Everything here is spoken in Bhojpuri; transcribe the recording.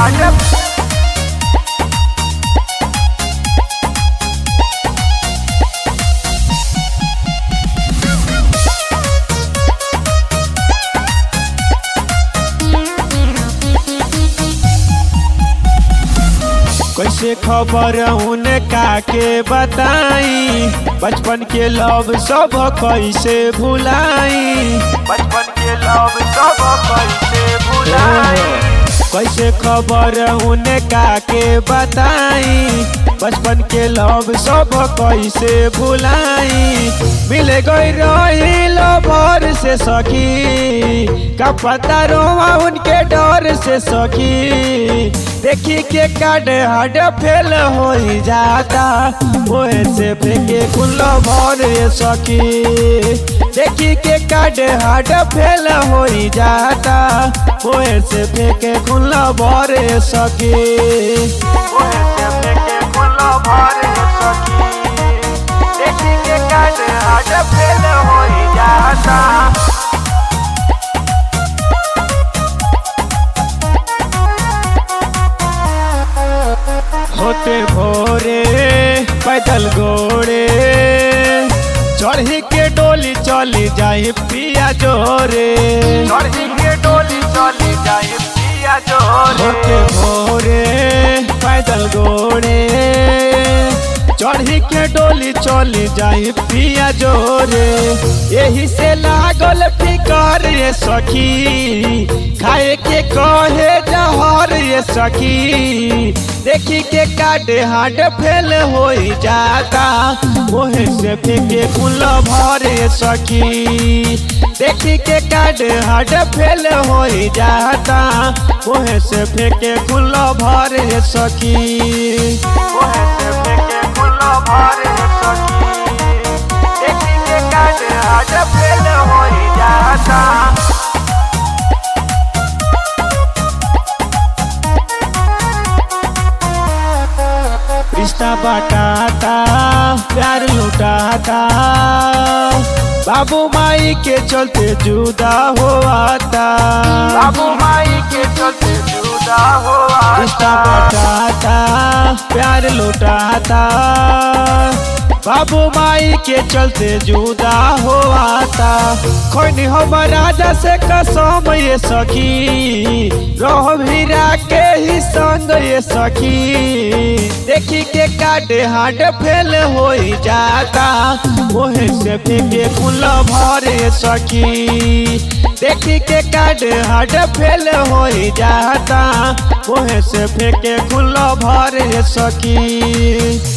हाड कैसे खबर उनका के बताई बचपन के लव सब कैसे भुलाई बचपन के लव सब कैसे भुलाई कैसे खबर उनका के बताई बचपन के लव सब कैसे भुलाई मिल गई रही लवर से सखी का पता रोवा उनके डर से सखी देखी के काट हड फेल हो जाता ओहे से फेंके कुल भर सखी देखी के काट हड फेल हो जाता ओहे से फेंके कुल भर सखी ओहे से फेंके कुल भर सखी देखी के काट हाड फेल हो जाता होते भोरे पैदल गोड़े चढ़ी के डोली चली जाए पिया जोरे चढ़ी के डोली चली जाए पिया होते जोरे भोरे पैदल गोड़े चढ़ी के डोली चली जाए पिया जोरे यही से लागल फिकर ये सखी खाए के कहे जहर ये सखी देखी के काटे हाट फेल हो जाता ओहे से फेंके कुल भरे सखी देखी के काटे हाट फेल हो जाता ओहे से फेंके कुल भरे सखी ओहे से फेंके कुल भर सखी देखी के काट हाड फेल हो जाता रिश्ता बटाता प्यार लुटाता बाबू माई के चलते जुदा हो आता बाबू माई के चलते जुदा हो रिश्ता बटाता प्यार लुटाता बाबू माई के चलते जुदा हो आता खोनी हम राजा से कसम ये सखी रह भीरा के ही संग ये सखी देखी के काटे हाट फेल हो जाता ओहे से फेंके कुल भरे सखी देखी के काटे हाट फेल हो जाता ओहे से फेंके कुल भरे सखी